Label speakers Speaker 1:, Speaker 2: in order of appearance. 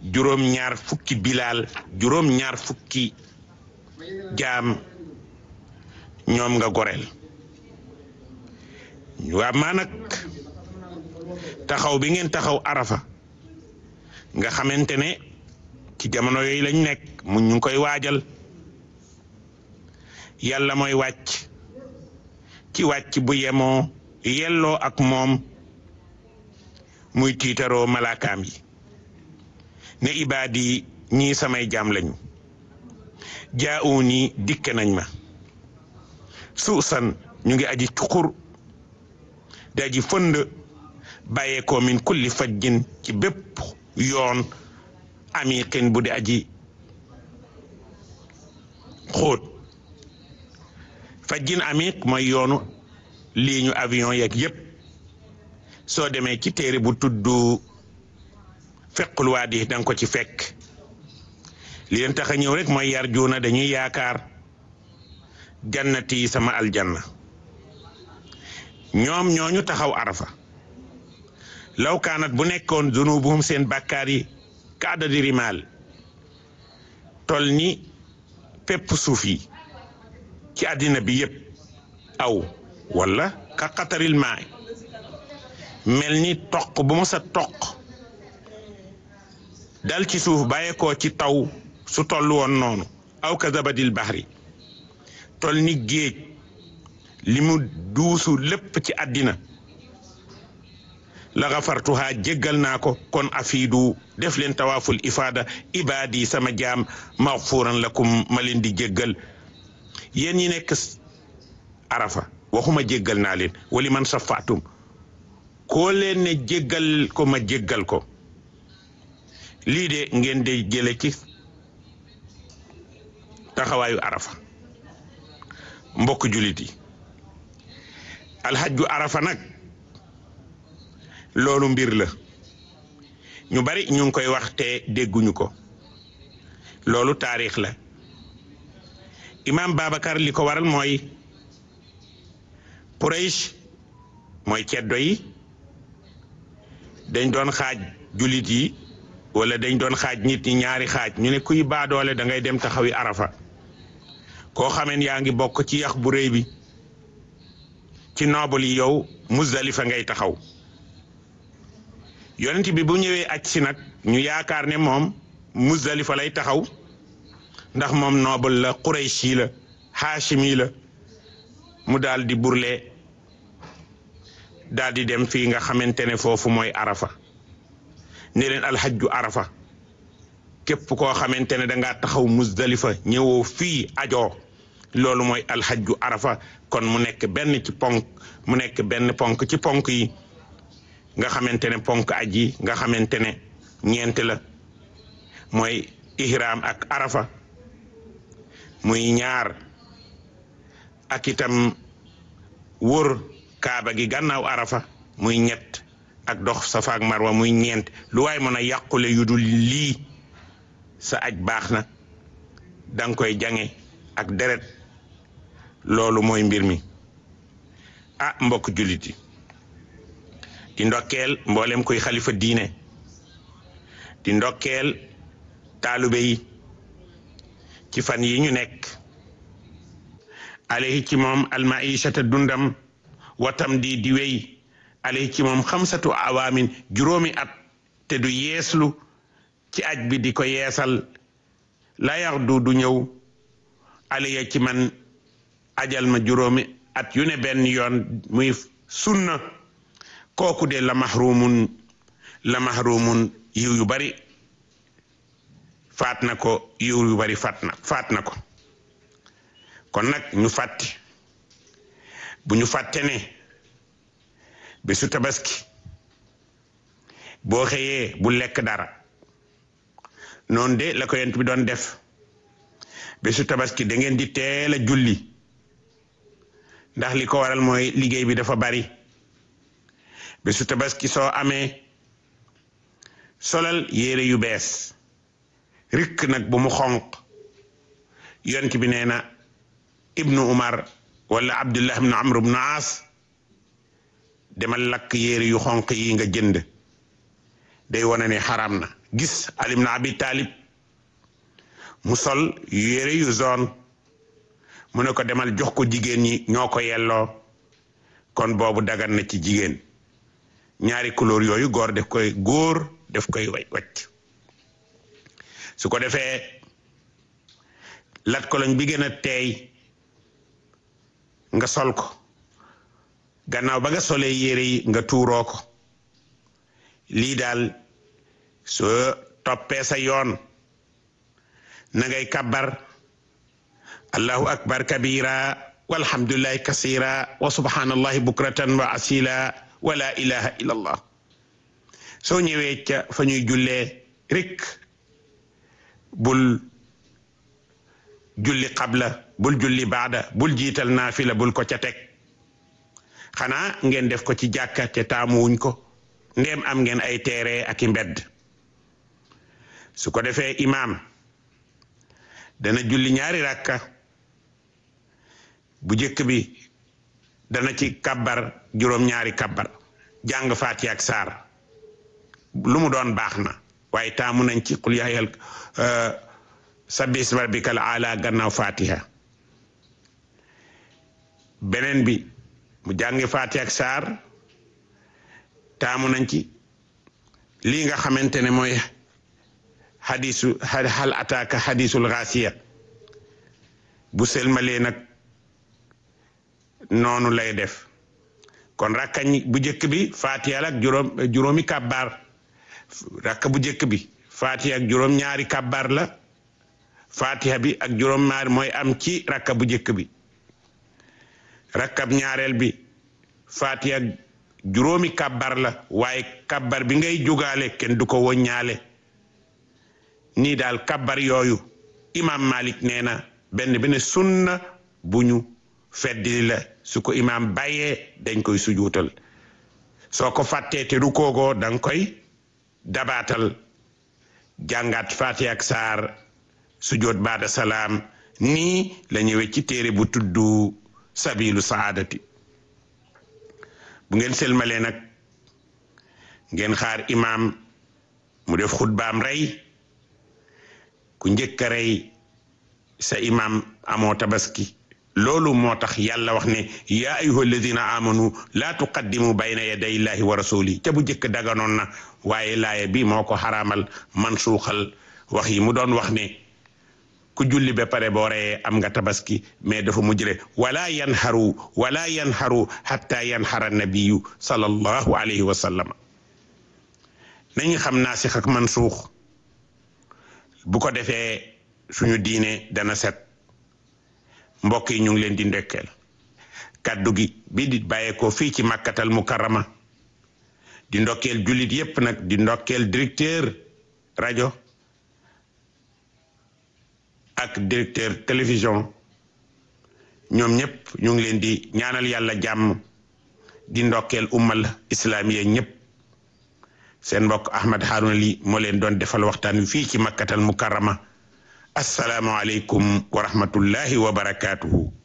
Speaker 1: juróom-ñaar fukki bilaal juróom-ñaar fukki jaam ñoom nga goreel waa maa nag taxaw bi ngeen taxaw arafa nga xamante ne ci jamono yooyu lañ nekk mu ñu ngi koy waajal yàlla mooy wàcc ci wàcc bu yemoo yelloo ak moom muy tiitaroo malaakaam yi ne ibaadi ñii samay jaam lañu jaa'uuni dikke nañ ma suusan ñu ngi aji cuqur di aji fënd bàyyeekoo min kulli fajjin ci bépp yoon amiqin bu di aji xóot fajjin amiq mooy yoonu lii ñu avion yeeg yépp soo demee ci téere bu tudd fequl waadi danga ko ci fekk li leen tax a ñëw rek mooy yar juuna dañuy yaakaar jannati sama aljanna ñoom ñooñu taxaw arafa law kaanat bu nekkoon zunubuhum seen bàkkaar yi ka adadi rimaal tol ni pepp suuf yi ci àddina bi yépp aw wala ka qataril maa mel ni toq bu mos a toq dal ci suuf bàyyeekoo ci taw su toll woon noonu aw ka zabadil bahri tol ni géej li mu duusu lépp ci àddina la gafartuha jéggal naa ko kon afiidu def leen tawaaful ifaada ibaadi sama jaam maxfuuran lakum ma leen di jéggal yéen ñi nekk arafa waxuma jéggal naa leen wali man safaatum koo leen ne jéggal ko ma jéggal ko lii de ngeen de jële ci taxawaayu arafa mbokk julit yi alxajju arafa nag loolu mbir la ñu bari ñu ngi koy wax te dégguñu ko loolu taarix la imaam Babacar li ko waral mooy Quraysh mooy ceddo yi dañ doon xaaj julit yi wala dañ doon xaaj nit ñi ñaari xaaj ñu ne kuy baadoole da ngay dem taxawi arafa koo xameen yaa ngi bokk ci yax bu rëy bi ci noobul yi yow Muzdalifa ngay taxaw yonent bi bu ñëwee aj si nag ñu yaakaar ne moom Muzdalifa lay taxaw ndax moom noobul la Qurayshi la Haashimi la mu daal di burle daal di dem fii nga xamante ne foofu mooy arafa ne leen alxajju arafa képp koo xamante ne dangaa taxaw Muzdalifa ñëwoo fii ajoo loolu mooy alxajju arafa kon mu nekk benn ci ponk mu nekk benn ponk ci ponk yi nga xamante ne ponk aj yi nga xamante ne ñeent la mooy ihram ak arafa muy ñaar ak itam wër kaaba gi gannaaw arafa muy ñett ak dox safa ak marwa muy ñeent lu waay mën a yàqule yu dul lii sa aj baax na danga koy jange ak deret loolu mooy mbir mi ah mbokk jullit yi di ndokkeel mboolem koy xalifa diine di ndokkeel taalube yi ci fan yi ñu nekk alayhi ci moom almaishata dundam watam di di wey alayhi ci moom xamsatu awaamin juróomi at te du yeeslu ci aj bi di ko yeesal la yax du du ñëw alayya ci man ajal ma juróomi at yu ne benn yoon muy sunna kooku de la mahrumun la mahrumun yiw yu bari faat na ko yiw yu bari faat na faat na ko kon nag ñu fàtti bu ñu fàtte ne bésu tabaski boo xëyee bu lekk dara noonu de la ko yent bi doon def bésu tabaski da ngeen di teel a julli ndax li ko waral mooy liggéey bi dafa bari bésu tabaski soo amee solal yére yu bees rikk nag bu mu xonq yont bi nee na ibnu umar wala abdullah ibnu amr ibnu aas demal lakk yére yu xonq yi nga jënd day wane ne xaram na gis Ali ibn Abi Talib mu sol yére yu zone mu ne ko demal jox ko jigéen ñi ñoo ko yelloo kon boobu dagan na ci jigéen ñaari couleur yooyu góor def koy góor def koy wacc su ko defee lat koloñ bi gën a teey nga sol ko gannaaw ba nga solee yére yi nga tuuroo ko lii daal soo toppee sa yoon na ngay kabbar allahu akbar kabira walhamdulillahi kasira wa subhanallahi bukratan wa asila wa la ilaha illa allah soo ñëwee ca fa ñuy jullee rik bul julli qabla bul julli baada bul jiital naafila bul ko ca teg xanaa ngeen def ko ci jàkka te taamuwuñ ko ndéem am ngeen ay teere ak i mbedd su ko defee imaam dana julli ñaari rakka bu jëkk bi dana ci kabbar juróom-ñaari kabbar jàng faati ak saar lu mu doon baax na waaye taamu nañ ci qul yaayal sabbi isma rabbikal ala gannaaw fatiha beneen bi mu jàngi faati ak saar taamu nañ ci lii nga xamante ne mooy xadisu hal ataaka xadisul xaasiya bu selmalee nag noonu lay def kon rakkañ bu njëkk bi fatiha ak juróom juróomi kàbbaar rakka bu njëkk bi fatiha ak juróom ñaari kàbbaar la fatiha bi ak juróom ñaari mooy am ci rakka bu njëkk bi rakkab ñaareel bi fatiha ak juróomi kàbbar la waaye kàbbar bi ngay jógaale kenn du ko woññaale nii daal kàbbar yooyu imam malik nee na benn benn sunna bu ñu feddili la su ko imam bàyyee dañ koy sujuutal soo ko fàttee te rukoogoo danga koy dabaatal jàngaat fatiha ak saar sujoot baada salaam nii la ñëwee ci téere bu tuddu sabilu saadati bu ngeen selmalee nag ngeen xaar imaam mu def xutbaam rey ku njëkk a rey sa imaam amoo tabaski loolu moo tax yàlla wax ne yaa ayuha alladina amanu laa tuqaddimu bayna yaday illahi wa rasuli ca bu njëkk daganoon na waaye laaya bi moo ko xaraamal man suuxal wax yi mu doon wax ne ku julli ba pare boo reyee am nga tabaski mais dafa mujjre wala yanharu wala yanharu hatta yanhara nabiyu sallallahu alayhi wa sallam nañu xam naasix ak mansuux bu ko defee suñu diine dana set mbokk yi ñu ngi leen di ndekkeel kàddu gi bi di bàyyeekoo fii ci makkatal mukarrama di ndokkeel jullit yépp nag di ndokkeel directeur rajo ak directeur télévision ñoom ñëpp ñu ngi leen di ñaanal yàlla jàmm di ndokkeel ummal islamiya ñëpp seen mbokk Ahmad Harouna Ly moo leen doon defal waxtaan wi fii ci makkatal mukarrama assalaamu aleykum wa rahmatullahi wa barakaatuhu